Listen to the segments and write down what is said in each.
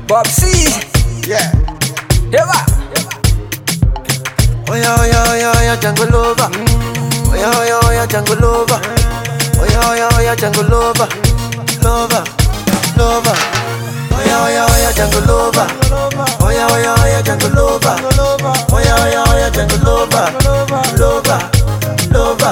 Bob C. Yeah. Eva. Oh yeah, oh yeah, oh yeah, oh yeah, jungle lover. Oh yeah, oh yeah, oh yeah, jungle lover. Oh yeah, oh yeah, oh yeah, jungle lover. Lover, lover. Oh yeah, oh yeah, oh yeah, jungle lover. Oh yeah, oh yeah, oh yeah, jungle lover. Oh yeah, oh yeah, oh yeah, jungle lover. Lover, lover.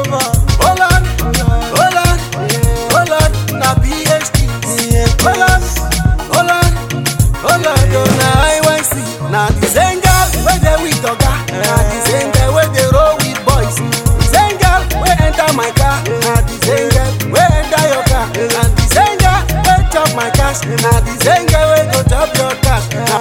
Hold on, hold on, hold on. Na PhD. Hold on, hold on, hold on. Yo, na IYC. Na the same girl wey dey with oga. Na the same girl wey dey roll with boys. The same girl wey enter my car. Na the same girl wey enter your car. And the same girl wey chop my cash. Na the same girl wey go chop your cash. Na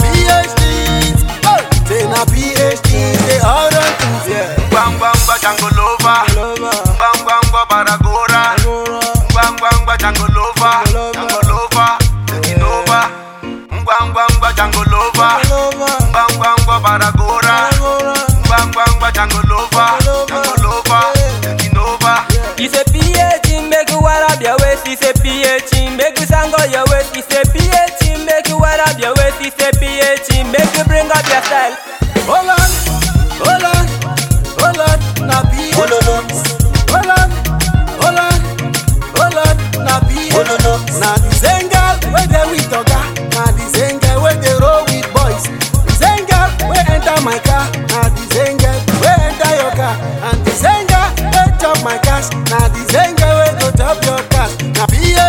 PhD. Oh, say na PhD. They all run things, yeah. Bang bang ba jango lova. Bang bang ba baragora. Bang bang ba jango lova. Jango lova. Taking over. Bang bang ba jango lova. Bang bang ba baragora. Bang bang ba jango lova. Jango lova. Taking over. It's a PH, make you wear up your waist. It's a PH, make you sang on your waist. It's a PH, make you wear up your waist. It's a PH, make you bring up your style. Hold on, hold on, hold on, na PhD. Hold on, hold on, hold on, hold on, na PhD. Na the same girl wey dey with oga, na the same girl wey dey roll with boys. The same girl wey enter my car, na the same girl wey enter your car, and the same girl wey chop my cash, na the same girl wey go chop your cash. Na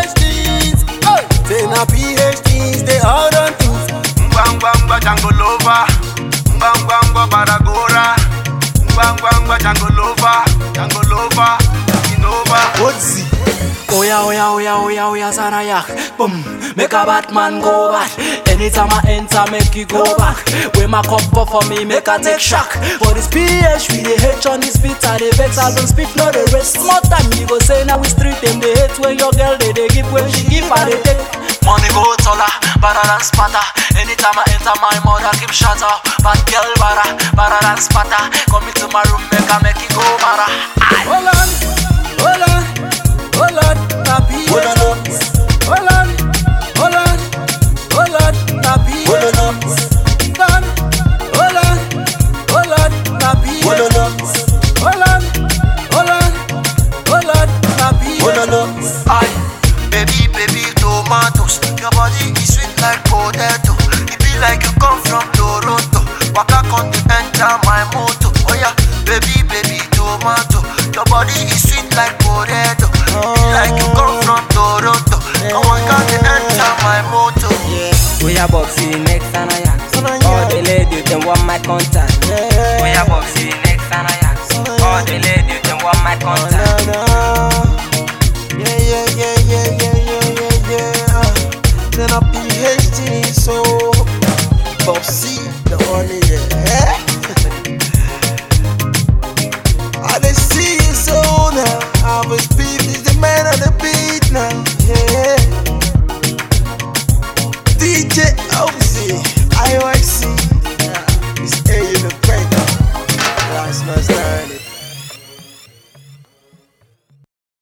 PhDs, oh, say na PhDs, they all run things. Bang bang ba jango lova. Bang bang ba baragora. Bang bang ba jango lova. Jango lova. Taking over. What's Oya oya oya oya oya Zarayak Boom Make a Batman go back Anytime I enter make you go back When my cup up for me make a take shock For this PH we dey hate on this beat I dey vex I don't speak no dey rest More time you go say now we street them they hate when your girl they dey give when she give I dey take Money go taller, better than spatter Anytime I enter my mother keep shatter Bad girl bara, better than spatter Come into my room make I make it go bara Hold on, hold on, hold on, na PhD. Hold on, hold on, hold on, na PhD. Hold on, hold on, hold on, na PhD. Hold on, hold on, hold on, na PhD. Aye, baby, baby, tomatoes. Your body is sweet like potato. It be like you come from Toronto. Waka come to enter my motor. Oh yeah, baby, baby, tomato. Your body is sweet like potato. It be like you come from Toronto. Come on, come to enter my motor. We are boxing next and I All the ladies them want my contact. We are boxing next and I All the ladies them want my contact. Yeah, yeah, yeah, yeah, yeah, yeah, yeah, yeah. Then a PhD, so Bossy, the only yeah. I dey see you so now. I was beat is the man on the beat now. Yeah. DJ